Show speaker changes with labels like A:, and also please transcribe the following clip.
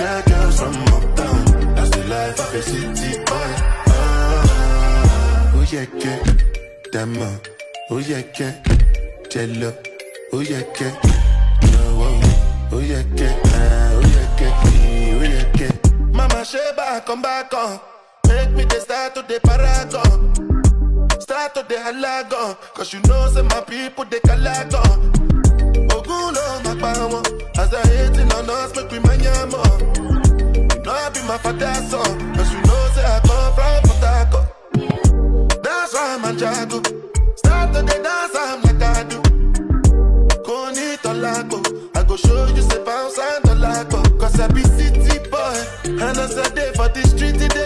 A: Bad girls from uptown. That's the life of a city boy. Ah, oh yeah, yeah. Dama. Oh yeah, yeah. Jello. Oh yeah, yeah. No, oh, oh yeah, yeah. Ah, oh yeah, yeah. Oh yeah, yeah. Mama Sheba, come back on. Make me the start to the paragon. Start to the halagon. Cause you know, say my people, they calagon. Ogun lo ma pa wọn. As I hating on us, make we manya more. You know I be my father's son. Cause you know, say I come from Port Harcourt. That's why I'm a jago. Start to the dance, I'm like I do. Koni tolago. I go show you say bounce and tolago. Cause I be city boy. And as I day for the street, it dey